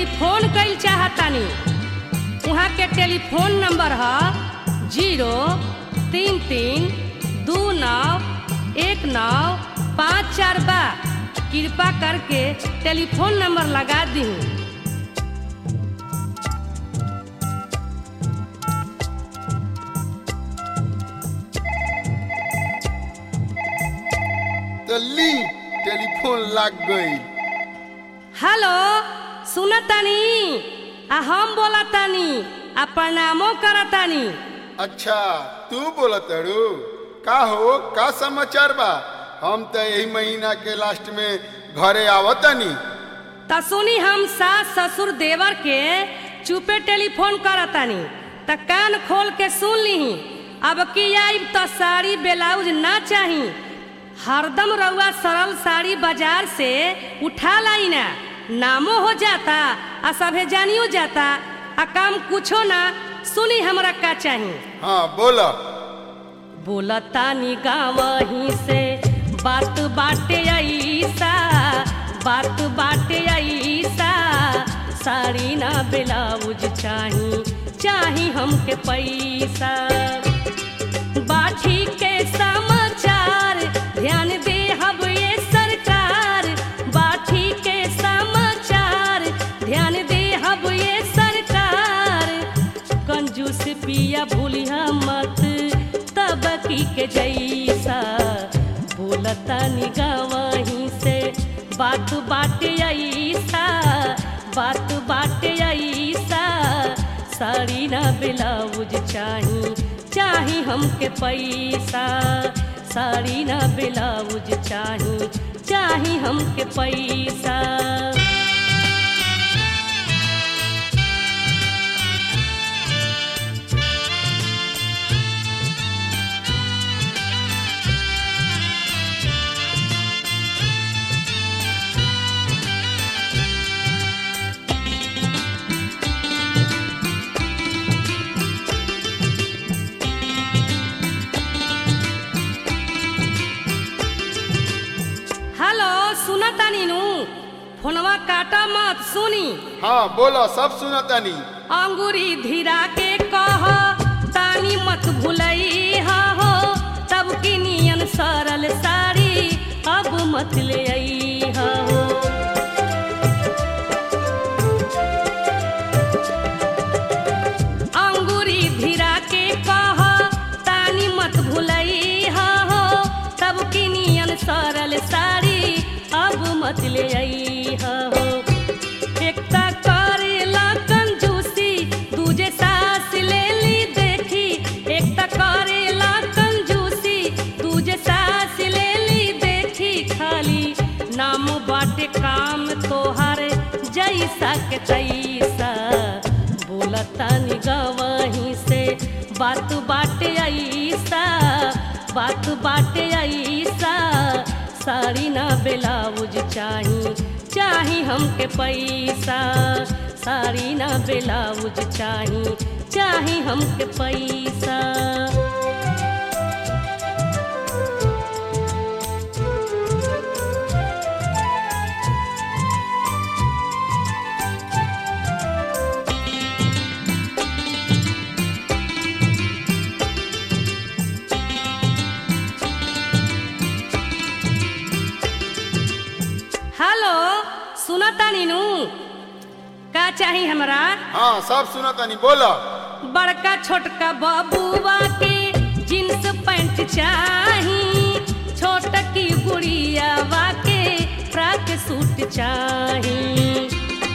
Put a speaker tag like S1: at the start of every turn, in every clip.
S1: telephone कइल चाहतानी वहाँ के टेलीफोन नंबर है जीरो तीन तीन दू नौ एक नौ पाँच चार बा कृपा करके टेलीफोन नंबर लगा दी
S2: तो ली टेलीफोन लग गई
S1: हेलो सुनतानी आ हम बोलतानी आ प्रणामो करतानी
S2: अच्छा तू बोला तड़ू का हो का समाचार बा हम तो यही महीना के लास्ट में घरे आवतनी
S1: त सुनी हम सास ससुर देवर के चुपे टेलीफोन करतानी त कान खोल के सुन लीही अब की आइब त साड़ी ब्लाउज ना चाही हरदम रउआ सरल साड़ी बाजार से उठा लाई ना नामो हो जाता आ सभे जानियो जाता आ काम कुछो ना सुनी हमरा का चाही
S2: हाँ बोला
S1: बोलतानी गावही से बात बाटे ऐसा बात बाटे ऐसा साड़ी ना ब्लाउज चाही चाही हमके पैसा बाठी के समाचार ध्यान दे हब ये सरकार बाठी के समाचार ध्यान दे हब ये सरकार कंजूस पिया भूलिया मत तबकी के जैसा बोलता निगावही से बात बाटे ऐसा बात बाटे ऐसा साड़ी ना ब्लाउज चाही चाही हमके पैसा साड़ी ना ब्लाउज चाही चाही हमके पैसा हेलो सुनतानी नु फोनवा काटा मत सुनी
S2: हाँ बोला सब सुनतनी
S1: अंगूरी धीरा के कह तानी मत भुलई हो तब की नियन सरल साड़ी अब मत ले आई हो अंगूरी धीरा के कह तानी मत भुलई हो तब की नियन सरल साड़ी अब मत ले आई हो एकता करेला कंजूसी दूजे सास ले ली देखी एकता करेला कंजूसी दूजे सास ले ली देखी खाली नाम बाटे काम तोहर जैसा के तैसा बोलता निगवही से बात बाटे ऐसा बात बाटे ऐसा साड़ी ना ब्लाउज चाही चाही हमके पैसा साड़ी ना ब्लाउज चाही चाही हमके पैसा हेलो सुनता नीनू का चाही हमरा
S2: हाँ सब सुनतनी बोला
S1: बड़का छोटका बबुआ के जींस पैंट चाही छोटकी गुड़ियावा के फ्रॉक सूट चाही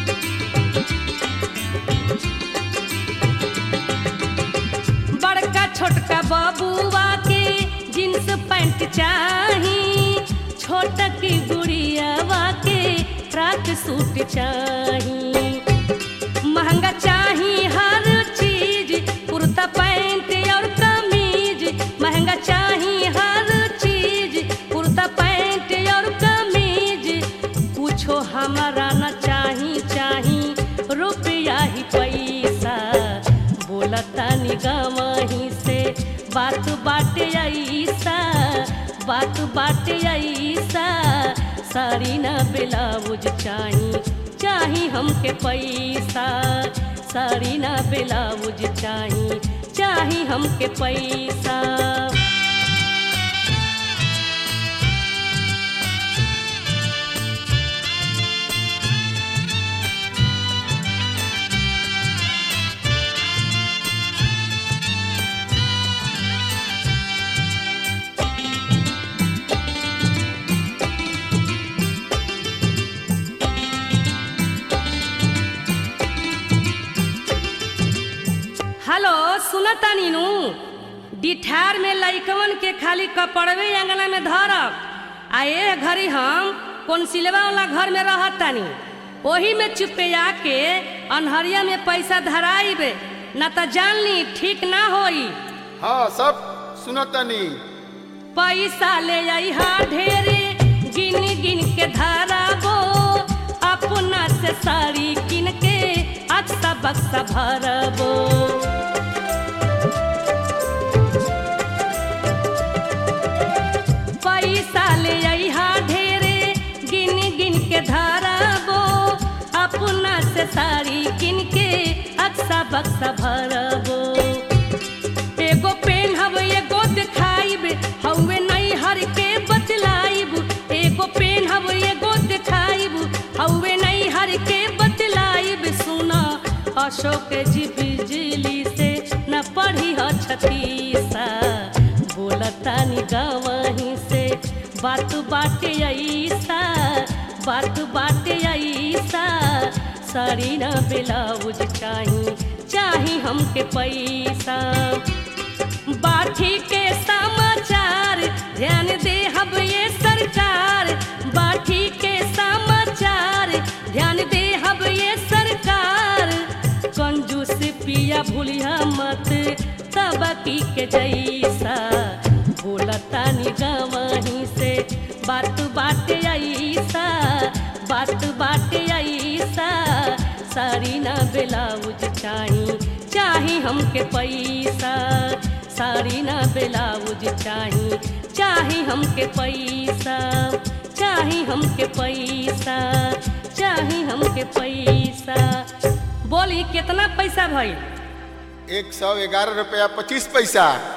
S1: बड़का छोटका बबुआ के जींस पैंट चाही छोटकी गुड़ियावा के फ्रॉक सूट चाही महंगा चाही हर चीज कुर्ता पैंट और कमीज महंगा चाही हर चीज कुर्ता पैंट और कमीज पूछो हमारा न चाही चाही रुपया ही पैसा बोलता निगमही से बात बाटे ऐसा बात बाटे ऐसा साड़ी ना ब्लाउज चाही चाही हमके पैसा साड़ी ना ब्लाउज चाही चाही हमके पैसा हेलो सुनता नीनू डिठार में लइकवन के खाली कपड़वे अंगना में धरब आ ए घड़ी हम कौन सिलवा वाला घर में रहतानी ओही में चुपे आके अनहरिया में पैसा धराइबे ना त जान ली ठीक ना होई
S2: हाँ सब सुनतनी
S1: पैसा ले आई हा ढेरे गिन गिन के धराबो अपना से साड़ी किन के अक्सा बक्सा भरबो पैसा ले आई हा ढेरे गिन गिन के धराबो अपना से साड़ी किन के अक्सा बक्सा भरबो एगो पेन हव एगो दिखाइब हवे नहीं हर के बतलाइब एगो पेन हव एगो दिखाइब हवे नहीं हर के बतलाइब सुना अशोक जी बिजली से न पढ़ी ह छतीसा बोलतानी गवही से बात बाटे ऐसा बात बाटे ऐसा साड़ी ना ब्लाउज चाही चाही हमके पैसा बाठी के समाचार ध्यान दे हब ये सरकार बाठी के समाचार ध्यान दे हब ये सरकार कंजूस पिया भूलिया मत तबकी के जैसा बोलतानी गवही से बात बाटे ऐसा बात बाटे ऐसा साड़ी ना ब्लाउज चाही चाही हमके पैसा साड़ी ना ब्लाउज चाही चाही हमके पैसा चाही हमके पैसा चाही हमके पैसा बोली कितना पैसा भइल
S2: एक सौ ग्यारह रुपया पच्चीस पैसा